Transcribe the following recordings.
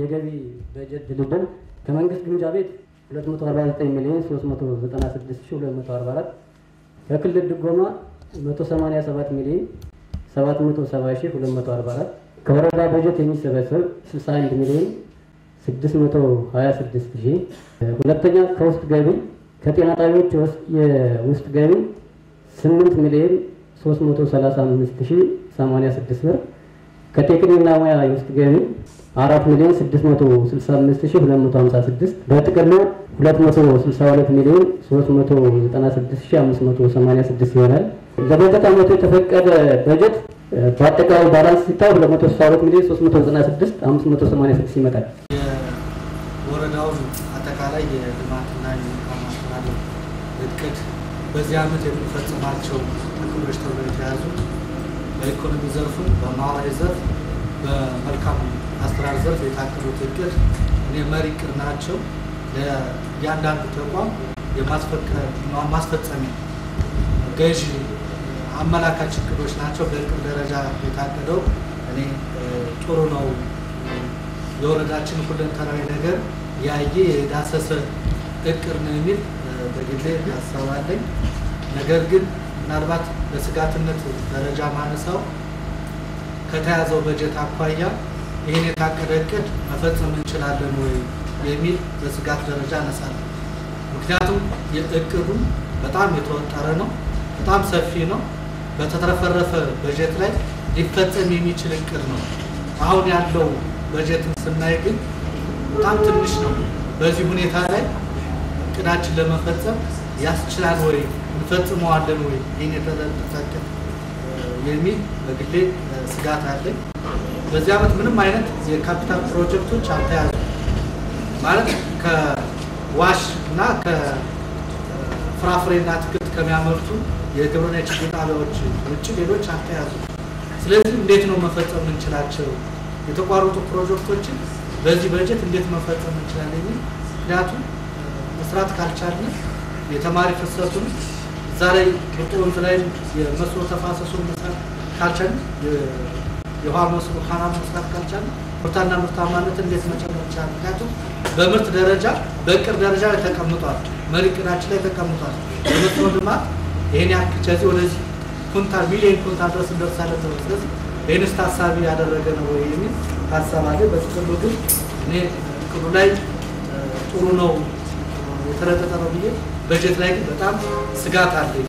የገቢ በጀት ድልድል ከመንግስት ግምጃ ቤት 249 ሚሊዮን 396244 ከክልል ድጎማ 187 ሚሊዮን 770244 ከወረዳ በጀት የሚሰበሰብ 61 ሚሊዮን 626 ሺህ። ሁለተኛ ከውስጥ ገቢ ከጤና ጣቢያዎች የውስጥ ገቢ 8 ሚሊዮን 335 ሺህ 86 ብር ከቴክኒክና ሙያ የውስጥ ገቢ 4 ሚሊዮን 665 ሺህ 256 በጥቅሉ 262 ሚሊዮን 396 ሺህ 586 ይሆናል። ለበጀት ዓመቱ የተፈቀደ በጀት በአጠቃላይ ባላንስ ሲታይ 262 ሚሊዮን 396 586 ይመጣል። የወረዳውን አጠቃላይ የልማትና የመልካም አስተዳደር እቅድ በዚህ ዓመት የምንፈጽማቸው እቅዶች ተብለው የተያዙት በኢኮኖሚ ዘርፉ፣ በማህበራዊ ዘርፍ፣ በመልካም አስተዳደር ዘርፍ የታቀዱት እቅድ እኔ መሪ እቅድ ናቸው። ለእያንዳንዱ ተቋም የማስፈጸሚያ ገዥ አመላካች እቅዶች ናቸው። በእቅድ ደረጃ የታቀደው እኔ ጥሩ ነው። የወረዳችን ሁለንተናዊ ነገር ያየ የዳሰሰ እቅድ ነው የሚል በግሌ ሀሳብ አለኝ። ነገር ግን ምናልባት በስጋትነት ደረጃ ማነሳው ከተያዘው በጀት አኳያ ይህን የታቀደ እቅድ መፈጸም እንችላለን ወይ የሚል በስጋት ደረጃ አነሳለሁ። ምክንያቱም የእቅዱ በጣም የተወጠረ ነው፣ በጣም ሰፊ ነው። በተትረፈረፈ በጀት ላይ ሊፈጸም የሚችል እቅድ ነው። አሁን ያለው በጀትን ስናይ ግን በጣም ትንሽ ነው። በዚህ ሁኔታ ላይ እቅዳችን ለመፈጸም ያስችላል ወይ እንፈጽመዋለን ወይ ይህን የተጠቀ የሚል በግሌ ስጋት አለኝ። በዚህ ዓመት ምንም አይነት የካፒታል ፕሮጀክቶች አልተያዙ ማለት ከዋሽ እና ከፍራፍሬና አትክልት ከሚያመርቱ የግብርና የችግኝ ጣቢያዎች ውጭ ሌሎች አልተያዙ። ስለዚህ እንዴት ነው መፈጸም እንችላቸው? የተቋረጡ ፕሮጀክቶችን በዚህ በጀት እንዴት መፈጸም እንችላለን የሚል ምክንያቱም መስራት ካልቻልን የተማሪ ፍሰቱን እዛ ላይ ብርጡ ወንዝ ላይ የመስኖ ተፋሰሱን መስራት ካልቻልን የውሃ መስኖ ካናል መስራት ካልቻልን ምርታና ምርታማነት እንዴት መጨመር ይቻላል? ምክንያቱም በምርት ደረጃ በእቅድ ደረጃ ላይ ተቀምጧል። መሪ እቅዳችን ላይ ተቀምጧል። የመስኖ ልማት ይህን ያክል ከዚህ ወደዚህ ኩንታል ሚሊዮን ኩንታል ድረስ እንደርሳለን ተብሎ ስለዚህ ይህንስ ታሳቢ ያደረገ ነው ወይ የሚል ሀሳብ አለ። በጥቅሉ ግን እኔ እቅዱ ላይ ጥሩ ነው የተረጠጠ ነው ብዬ በጀት ላይ ግን በጣም ስጋት አለኝ።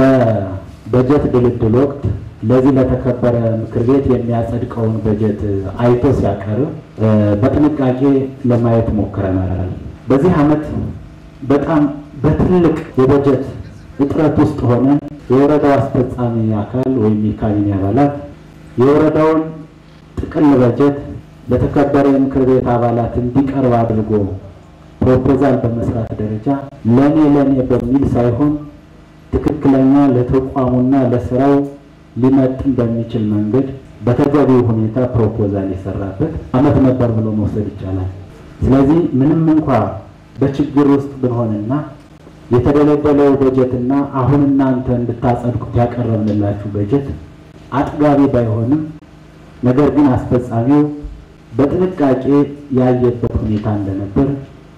በበጀት ድልድል ወቅት ለዚህ ለተከበረ ምክር ቤት የሚያጸድቀውን በጀት አይቶ ሲያቀርብ በጥንቃቄ ለማየት ሞክረናል። በዚህ ዓመት በጣም በትልቅ የበጀት እጥረት ውስጥ ሆነን የወረዳው አስፈጻሚ አካል ወይም የካቢኔ አባላት የወረዳውን ጥቅል በጀት ለተከበረ የምክር ቤት አባላት እንዲቀርብ አድርጎ ፕሮፖዛል በመስራት ደረጃ ለኔ ለኔ በሚል ሳይሆን ትክክለኛ ለተቋሙና ለስራው ሊመጥን በሚችል መንገድ በተገቢው ሁኔታ ፕሮፖዛል የሰራበት ዓመት ነበር ብሎ መውሰድ ይቻላል። ስለዚህ ምንም እንኳ በችግር ውስጥ ብንሆንና የተደለደለው በጀትና አሁን እናንተ እንድታጸድቁት ያቀረብንላችሁ በጀት አጥጋቢ ባይሆንም ነገር ግን አስፈጻሚው በጥንቃቄ ያየበት ሁኔታ እንደነበር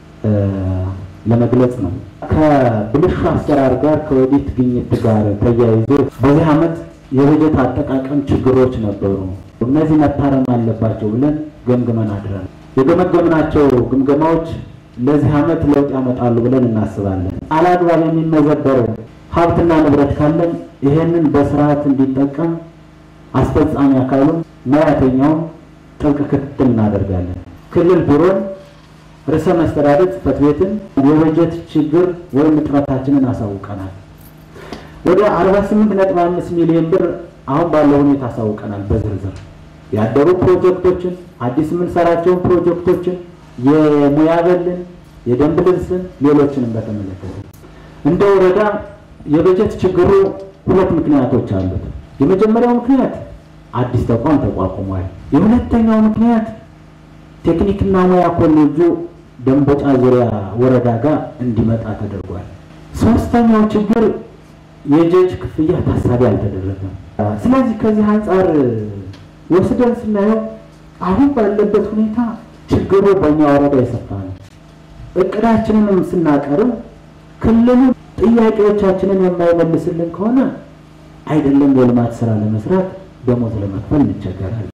ለመግለጽ ነው። ከብልሹ አሰራር ጋር ከኦዲት ግኝት ጋር ተያይዞ በዚህ ዓመት የበጀት አጠቃቀም ችግሮች ነበሩ። እነዚህ መታረም አለባቸው ብለን ገምግመን አድረን የገመገምናቸው ግምገማዎች ለዚህ ዓመት ለውጥ ያመጣሉ ብለን እናስባለን። አላግባብ የሚመዘበር ሀብትና ንብረት ካለን ይሄንን በስርዓት እንዲጠቀም አስፈጻሚ አካሉን ሙያተኛውን ጥብቅ ክትትል እናደርጋለን። ክልል ቢሮን፣ ርዕሰ መስተዳደር ጽሕፈት ቤትን የበጀት ችግር ወይም እጥረታችንን አሳውቀናል። ወደ 48.5 ሚሊዮን ብር አሁን ባለው ሁኔታ አሳውቀናል። በዝርዝር ያደሩ ፕሮጀክቶችን፣ አዲስ የምንሰራቸውን ፕሮጀክቶችን፣ የሙያ በልን፣ የደንብ ልብስን፣ ሌሎችንም በተመለከተ እንደ ወረዳ የበጀት ችግሩ ሁለት ምክንያቶች አሉት። የመጀመሪያው ምክንያት አዲስ ተቋም ተቋቁሟል። የሁለተኛው ምክንያት ቴክኒክና ሙያ ኮሌጁ ደንበጫ ዙሪያ ወረዳ ጋር እንዲመጣ ተደርጓል። ሶስተኛው ችግር የጀጅ ክፍያ ታሳቢ አልተደረገም። ስለዚህ ከዚህ አንጻር ወስደን ስናየው አሁን ባለበት ሁኔታ ችግሩ በእኛ ወረዳ የሰፋ ነው። እቅዳችንንም ስናቀርብ ክልሉ ጥያቄዎቻችንን የማይመልስልን ከሆነ አይደለም የልማት ስራ ለመስራት ደሞዝ ለመክፈል እንቸገራለን።